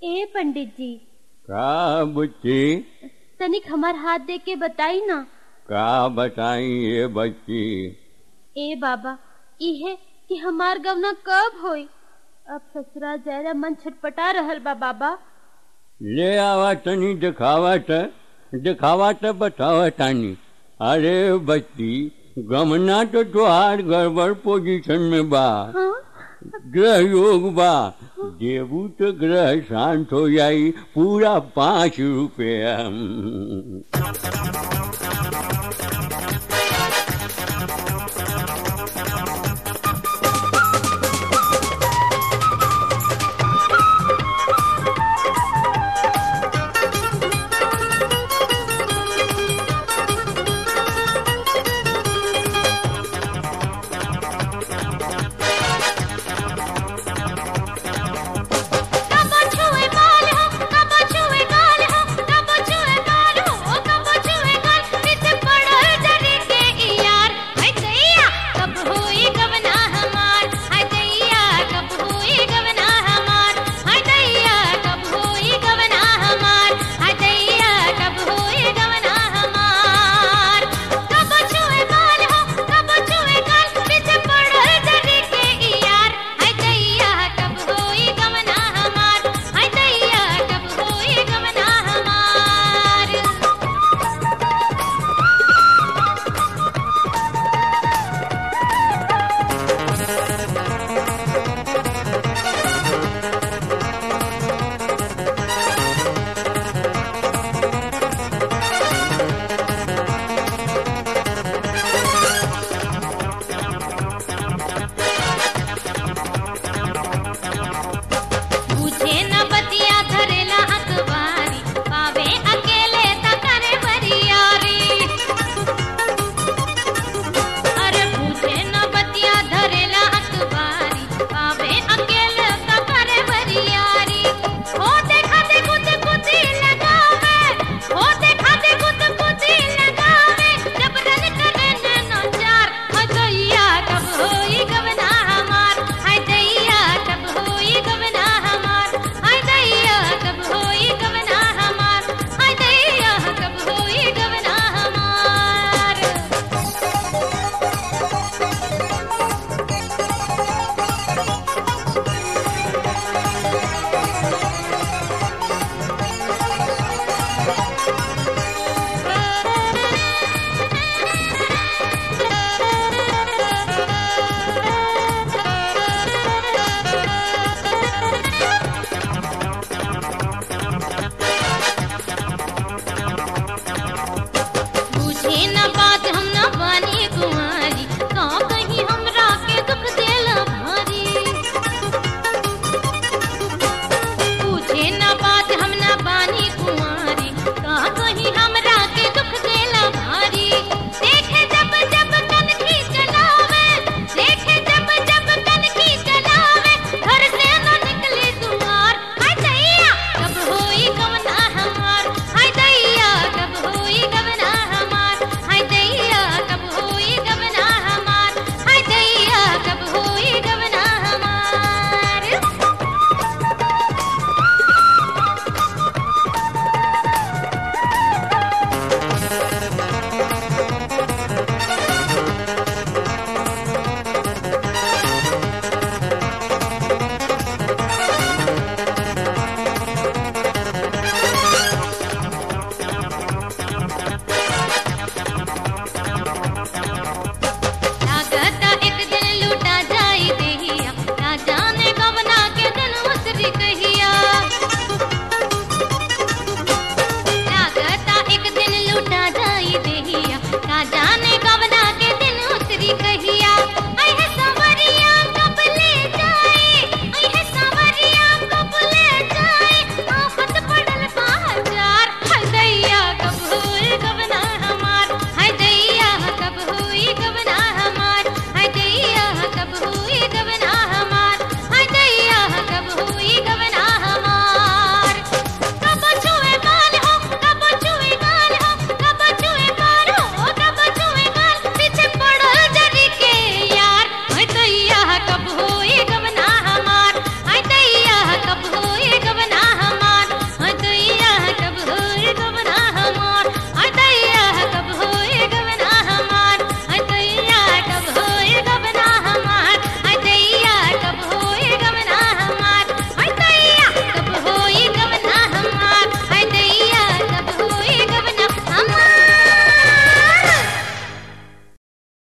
ए पंडित जी का बुच्ची तनिक हमार हाथ दे के बताई ना का बताई ये बच्ची ए बाबा इहे कि हमार गवना कब होई अब ससुरा जरा मन छटपटा रहल बा बाबा ले आवा तनी दिखावा त दिखावा त बतावा तानी अरे बच्ची गमना तो तुहार गड़बड़ पोजीशन में बा हाँ ग्रह योग बा देवू तो ग्रह शांत हो जाई पूरा पाँच रुपया हम्म।